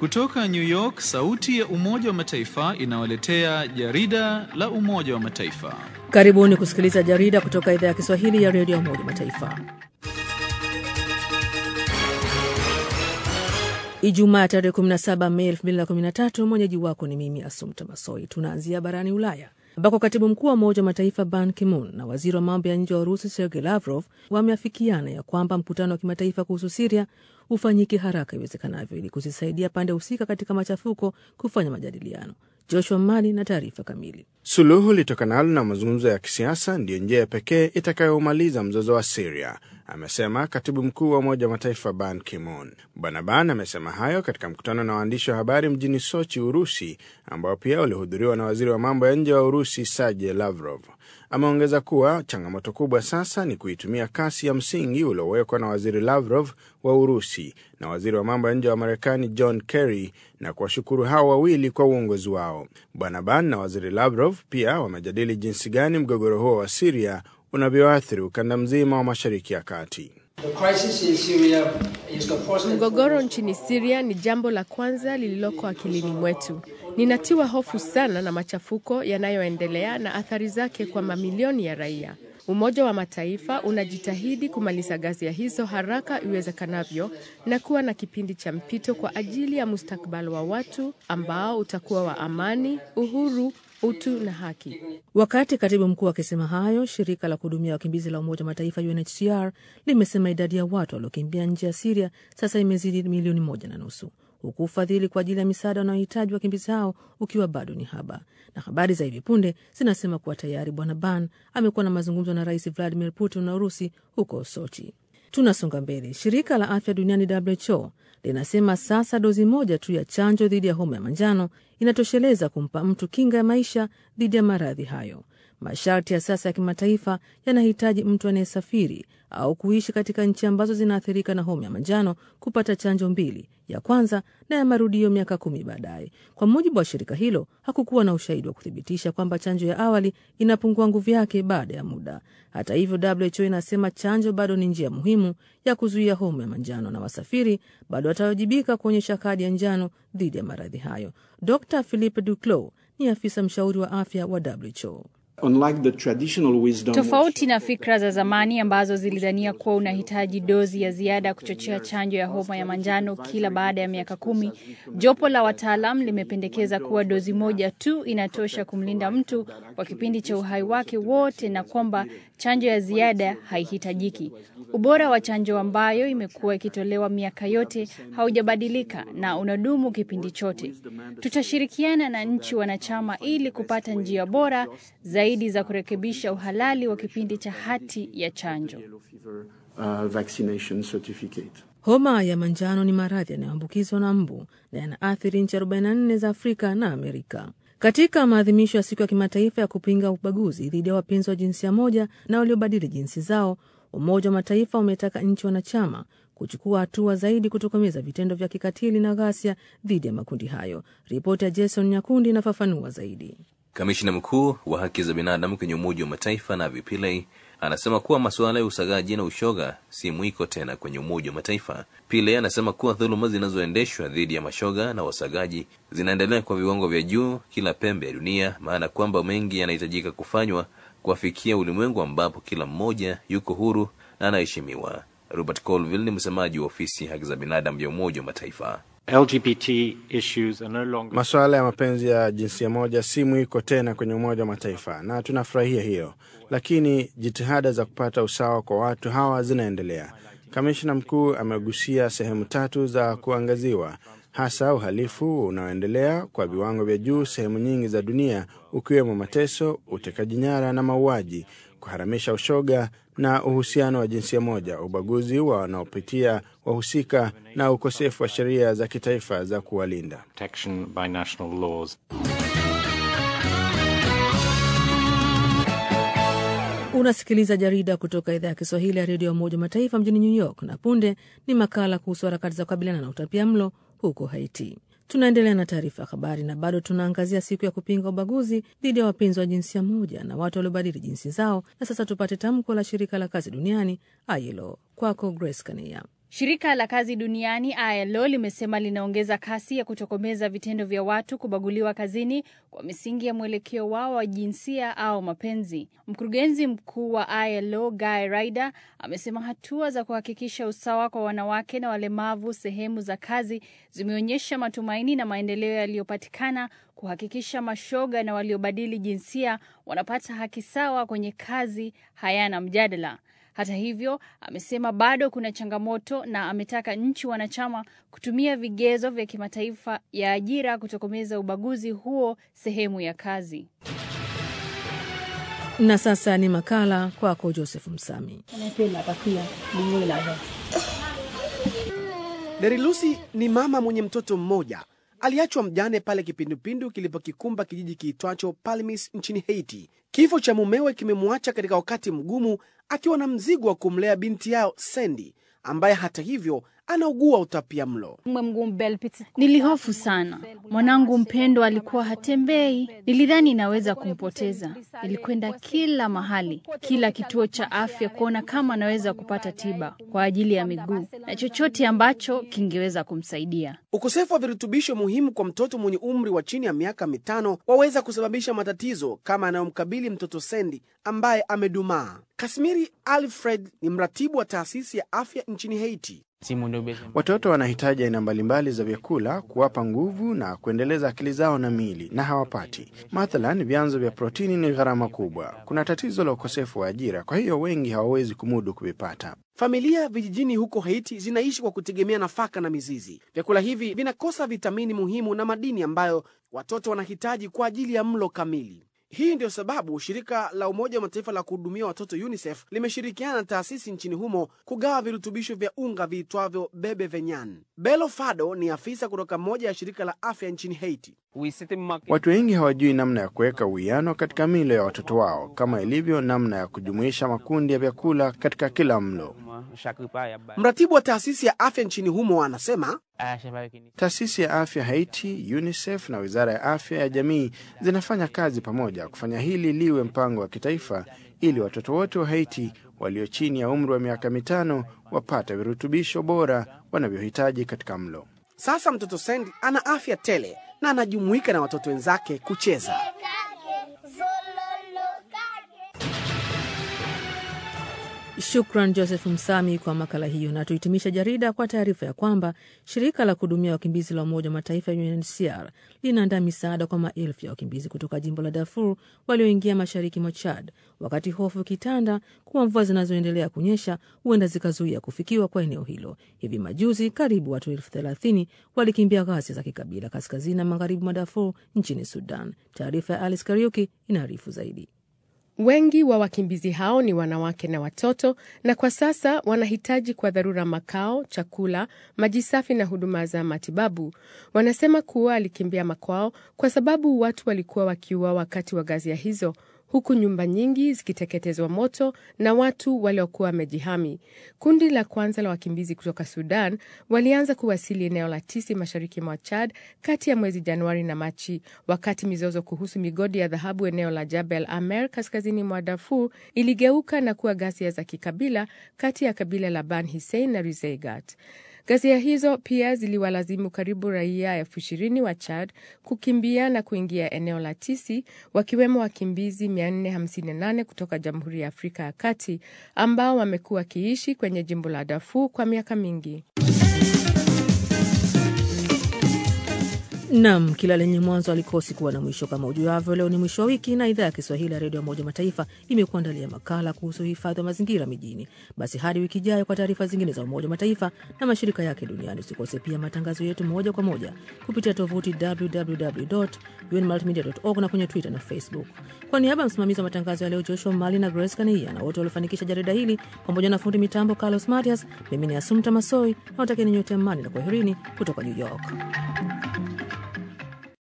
Kutoka New York, sauti ya Umoja wa Mataifa inawaletea jarida la Umoja wa Mataifa. Karibuni kusikiliza jarida kutoka idhaa ya Kiswahili ya redio ya Umoja wa Mataifa. Ijumaa tarehe 17 Mei 2013, mwenyeji wako ni mimi Asumta Masoi. Tunaanzia barani Ulaya ambako katibu mkuu wa Umoja wa Mataifa Ban Ki-moon na waziri wa mambo ya nje wa Urusi Sergei Lavrov wameafikiana ya kwamba mkutano wa kimataifa kuhusu Siria ufanyike haraka iwezekanavyo ili kuzisaidia pande husika katika machafuko kufanya majadiliano. Joshua Mali na taarifa kamili. Suluhu litokanalo na mazungumzo ya kisiasa ndiyo njia pekee itakayomaliza mzozo wa Siria, amesema katibu mkuu wa Umoja wa Mataifa Ban Ki-moon. Bwana Ban amesema hayo katika mkutano na waandishi wa habari mjini Sochi, Urusi, ambao pia ulihudhuriwa na waziri wa mambo ya nje wa Urusi Sergei Lavrov. Ameongeza kuwa changamoto kubwa sasa ni kuitumia kasi ya msingi uliowekwa na waziri Lavrov wa Urusi na waziri wa mambo ya nje wa Marekani John Kerry na kuwashukuru hao wawili kwa uongozi wao. Bwana Ban na waziri Lavrov pia wamejadili jinsi gani mgogoro huo wa Siria unavyoathiri ukanda mzima wa Mashariki ya Kati. Mgogoro nchini Siria ni jambo la kwanza lililoko akilini mwetu. Ninatiwa hofu sana na machafuko yanayoendelea na athari zake kwa mamilioni ya raia. Umoja wa Mataifa unajitahidi kumaliza ghasia hizo haraka iwezekanavyo na kuwa na kipindi cha mpito kwa ajili ya mustakabali wa watu ambao utakuwa wa amani, uhuru, utu na haki. Wakati katibu mkuu akisema hayo, shirika la kuhudumia wakimbizi la Umoja wa Mataifa UNHCR limesema idadi ya watu waliokimbia nje ya Siria sasa imezidi milioni moja na nusu huku ufadhili kwa ajili ya misaada wanaohitaji wakimbizi hao ukiwa bado ni haba. Na habari za hivi punde zinasema kuwa tayari Bwana Ban amekuwa na mazungumzo na Rais Vladimir Putin na Urusi huko Sochi. Tunasonga mbele. Shirika la afya duniani WHO linasema sasa dozi moja tu ya chanjo dhidi ya homa ya manjano inatosheleza kumpa mtu kinga ya maisha dhidi ya maradhi hayo. Masharti ya sasa ya kimataifa yanahitaji mtu anayesafiri au kuishi katika nchi ambazo zinaathirika na homa ya manjano kupata chanjo mbili, ya kwanza na ya marudio miaka kumi baadaye. Kwa mujibu wa shirika hilo, hakukuwa na ushahidi wa kuthibitisha kwamba chanjo ya awali inapungua nguvu yake baada ya muda. Hata hivyo, WHO inasema chanjo bado ni njia muhimu ya kuzuia homa ya manjano na wasafiri bado watawajibika kuonyesha kadi ya njano dhidi ya maradhi hayo. Dr Philippe Duclos ni afisa mshauri wa afya wa WHO. Tofauti na fikra za zamani ambazo zilidhania kuwa unahitaji dozi ya ziada kuchochea chanjo ya homa ya manjano kila baada ya miaka kumi, jopo la wataalam limependekeza kuwa dozi moja tu inatosha kumlinda mtu kwa kipindi cha uhai wake wote na kwamba chanjo ya ziada haihitajiki. Ubora wa chanjo ambayo imekuwa ikitolewa miaka yote haujabadilika na unadumu kipindi chote. Tutashirikiana na nchi wanachama ili kupata njia bora zaidi za kurekebisha uhalali wa kipindi cha hati ya chanjo. Homa ya manjano ni maradhi yanayoambukizwa na mbu na yanaathiri nchi 44 za Afrika na Amerika. Katika maadhimisho ya siku ya kimataifa ya kupinga ubaguzi dhidi ya wapenzi wa jinsia moja na waliobadili jinsi zao, Umoja wa Mataifa umetaka nchi wanachama kuchukua hatua zaidi kutokomeza vitendo vya kikatili na ghasia dhidi ya makundi hayo. Ripoti ya Jason Nyakundi inafafanua zaidi. Kamishina mkuu wa haki za binadamu kwenye Umoja wa Mataifa Navi Pillay anasema kuwa masuala ya usagaji na ushoga si mwiko tena kwenye Umoja wa Mataifa. Pillay anasema kuwa dhuluma zinazoendeshwa dhidi ya mashoga na wasagaji zinaendelea kwa viwango vya juu kila pembe ya dunia, maana kwamba mengi yanahitajika kufanywa kuwafikia ulimwengu ambapo kila mmoja yuko huru na anaheshimiwa. Robert Colville ni msemaji wa ofisi haki za binadamu ya Umoja wa Mataifa. LGBT issues are no longer... Masuala ya mapenzi ya jinsia moja si mwiko tena kwenye Umoja wa Mataifa na tunafurahia hiyo, lakini jitihada za kupata usawa kwa watu hawa zinaendelea. Kamishna mkuu amegusia sehemu tatu za kuangaziwa, hasa uhalifu unaoendelea kwa viwango vya juu sehemu nyingi za dunia, ukiwemo mateso, utekaji nyara na mauaji, kuharamisha ushoga na uhusiano wa jinsia moja, ubaguzi wa wanaopitia wahusika na ukosefu wa sheria za kitaifa za kuwalinda. protection by national laws. Unasikiliza jarida kutoka idhaa ya Kiswahili ya redio ya Umoja wa Mataifa mjini New York, na punde ni makala kuhusu harakati za kukabiliana na utapia mlo huko Haiti. Tunaendelea na taarifa ya habari na bado tunaangazia siku ya kupinga ubaguzi dhidi ya wapenzi wa jinsia moja na watu waliobadili jinsi zao. Na sasa tupate tamko la shirika la kazi duniani ILO. Kwako Grace Kania. Shirika la kazi duniani ILO limesema linaongeza kasi ya kutokomeza vitendo vya watu kubaguliwa kazini kwa misingi ya mwelekeo wao wa jinsia au mapenzi. Mkurugenzi mkuu wa ILO Guy Ryder amesema hatua za kuhakikisha usawa kwa wanawake na walemavu sehemu za kazi zimeonyesha matumaini na maendeleo yaliyopatikana kuhakikisha mashoga na waliobadili jinsia wanapata haki sawa kwenye kazi hayana mjadala. Hata hivyo, amesema bado kuna changamoto na ametaka nchi wanachama kutumia vigezo vya kimataifa ya ajira kutokomeza ubaguzi huo sehemu ya kazi. Na sasa ni makala kwako Joseph Msami. Derilusi ni mama mwenye mtoto mmoja aliachwa mjane pale kipindupindu kilipokikumba kijiji kiitwacho Palmis nchini Haiti. Kifo cha mumewe kimemwacha katika wakati mgumu akiwa na mzigo wa kumlea binti yao Sendi ambaye hata hivyo anaugua utapia mlo. Nilihofu sana, mwanangu mpendwa alikuwa hatembei. Nilidhani naweza kumpoteza. Nilikwenda kila mahali, kila kituo cha afya kuona kama anaweza kupata tiba kwa ajili ya miguu na chochote ambacho kingeweza kumsaidia. Ukosefu wa virutubisho muhimu kwa mtoto mwenye umri wa chini ya miaka mitano waweza kusababisha matatizo kama yanayomkabili mtoto Sendi ambaye amedumaa. Kasmiri Alfred ni mratibu wa taasisi ya afya nchini Haiti. Watoto wanahitaji aina mbalimbali za vyakula kuwapa nguvu na kuendeleza akili zao na miili, na hawapati. Mathalan, vyanzo vya protini ni gharama kubwa. Kuna tatizo la ukosefu wa ajira, kwa hiyo wengi hawawezi kumudu kuvipata. Familia vijijini huko Haiti zinaishi kwa kutegemea nafaka na mizizi. Vyakula hivi vinakosa vitamini muhimu na madini ambayo watoto wanahitaji kwa ajili ya mlo kamili. Hii ndio sababu shirika la Umoja wa Mataifa la kuhudumia watoto UNICEF limeshirikiana na taasisi nchini humo kugawa virutubisho vya unga viitwavyo Bebe Venyan. Belo Fado ni afisa kutoka moja ya shirika la afya nchini Haiti. Watu wengi hawajui namna ya kuweka uwiano katika milo ya watoto wao, kama ilivyo namna ya kujumuisha makundi ya vyakula katika kila mlo. Mratibu wa taasisi ya afya nchini humo anasema Taasisi ya afya Haiti, UNICEF na wizara ya afya ya jamii zinafanya kazi pamoja kufanya hili liwe mpango wa kitaifa, ili watoto wote wa Haiti walio chini ya umri wa miaka mitano wapate virutubisho bora wanavyohitaji katika mlo. sasa mtoto Sendi ana afya tele na anajumuika na watoto wenzake kucheza. Shukran Joseph Msami kwa makala hiyo, na tuhitimisha jarida kwa taarifa ya kwamba shirika la kuhudumia wakimbizi la Umoja wa Mataifa UNHCR linaandaa misaada kwa maelfu ya wakimbizi kutoka jimbo la Darfur walioingia mashariki mwa Chad, wakati hofu ikitanda kuwa mvua zinazoendelea kunyesha huenda zikazuia kufikiwa kwa eneo hilo. Hivi majuzi karibu watu elfu thelathini walikimbia ghasia za kikabila kaskazini na magharibi mwa Darfur nchini Sudan. Taarifa ya Alice Kariuki inaarifu zaidi. Wengi wa wakimbizi hao ni wanawake na watoto, na kwa sasa wanahitaji kwa dharura makao, chakula, maji safi na huduma za matibabu. Wanasema kuwa alikimbia makwao kwa sababu watu walikuwa wakiua wakati wa ghasia hizo, huku nyumba nyingi zikiteketezwa moto na watu waliokuwa wamejihami. Kundi la kwanza la wakimbizi kutoka Sudan walianza kuwasili eneo la Tisi mashariki mwa Chad kati ya mwezi Januari na Machi, wakati mizozo kuhusu migodi ya dhahabu eneo la Jabel Amer kaskazini mwa Darfur iligeuka na kuwa ghasia za kikabila kati ya kabila la Ban Hussein na Rizeigat. Ghasia hizo pia ziliwalazimu karibu raia elfu ishirini wa Chad kukimbia na kuingia eneo la Tisi, wakiwemo wakimbizi 458 kutoka Jamhuri ya Afrika ya Kati ambao wamekuwa wakiishi kwenye jimbo la Darfur kwa miaka mingi. Nam, kila lenye mwanzo alikosi kuwa na mwisho. Kama ujuavyo, leo ni mwisho wa wiki na idhaa ya Kiswahili ya redio ya Umoja Mataifa imekuandalia makala kuhusu uhifadhi wa mazingira mijini. Basi hadi wiki ijayo kwa taarifa zingine za Umoja Mataifa na mashirika yake duniani. Usikose pia matangazo yetu moja kwa moja kupitia tovuti www.unmultimedia.org na kwenye Twitter na Facebook. Kwa niaba ya msimamizi wa matangazo ya leo Joshua Mali na Grace Kania na wote waliofanikisha jarida hili pamoja na fundi mitambo Carlos Matias, mimi ni Asumta Masoi na watakieni nyote amani na kwaherini kutoka New York.